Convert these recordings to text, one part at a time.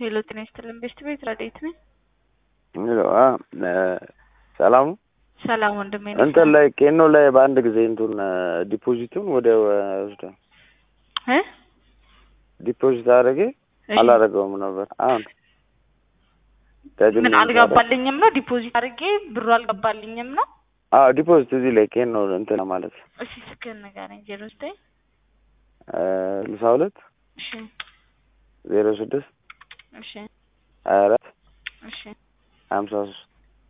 ሄሎ ጤና ይስጥልን ቤስት ቤት ረዴት ነኝ። ሄሎ አ ሰላም ነው። ሰላም ወንድሜ ነኝ። እንትን ላይ ኬኖ ላይ በአንድ ጊዜ እንትን ዲፖዚቱን ወደ ወስደ እ ዲፖዚት አድርጌ አላደረገውም ነበር። አሁን ደግሜ ምን አልገባልኝም ነው ዲፖዚት አድርጌ ብሩ አልገባልኝም ነው። አዎ ዲፖዚት እዚህ ላይ ኬኖ እንትን ማለት እሺ ስልክህን ንገረኝ። ዜሮ ዘጠኝ ስልሳ ሁለት እሺ ዜሮ ስድስት እሺ ሀያ አራት እሺ ሀምሳ ሶስት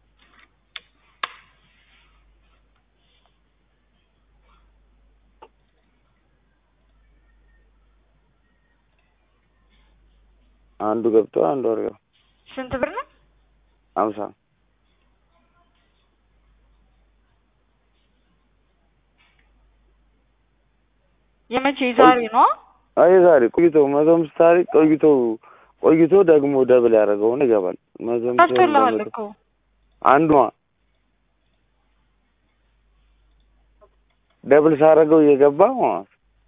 አንዱ ገብቶ አንዱ ወርገው ስንት ብር ነው? ሀምሳ የመቼ ዛሬ ነው? አይ ዛሬ ቆይቶ መቶ አምስት ታሪክ ቆይቶ ቆይቶ ደግሞ ደብል ያደረገውን ይገባል። መቶ አምስት ታስቶልሃል በመቶ እኮ አንዷ ደብል ሳደርገው እየገባ ማለት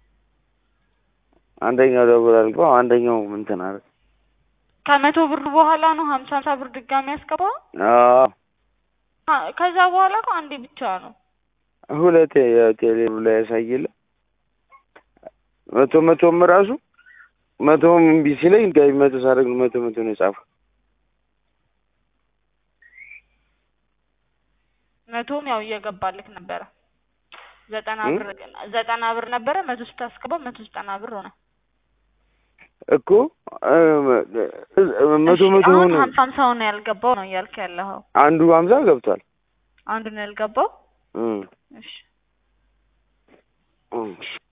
አንደኛው ደብል አልገባ አንደኛው እንትን አለ። ከመቶ ብር በኋላ ነው ሀምሳ ሀምሳ ብር ድጋሚ ያስገባው። አዎ አ- ከዛ በኋላ እኮ አንዴ ብቻ ነው። ሁለቴ የቴሌ ላይ ያሳይል መቶ መቶም ራሱ መቶም እምቢ ሲለኝ ጋቢ መቶ ሳደርግ መቶ መቶ ነው የጻፈው። መቶም ያው እየገባልክ ነበረ። ዘጠና እ? ብር ዘጠና ብር ነበረ። መቶ ስታስገባው መቶ ዘጠና ብር ሆነ። እኮ እ፣ መቶ እሺ፣ መቶ አሁን ሆነ። ሀምሳ ሀምሳው ነው ያልገባው ነው እያልክ ያለኸው። አንዱ ሀምሳ ገብቷል። አንዱ ነው ያልገባው። እም፣ እሺ እም።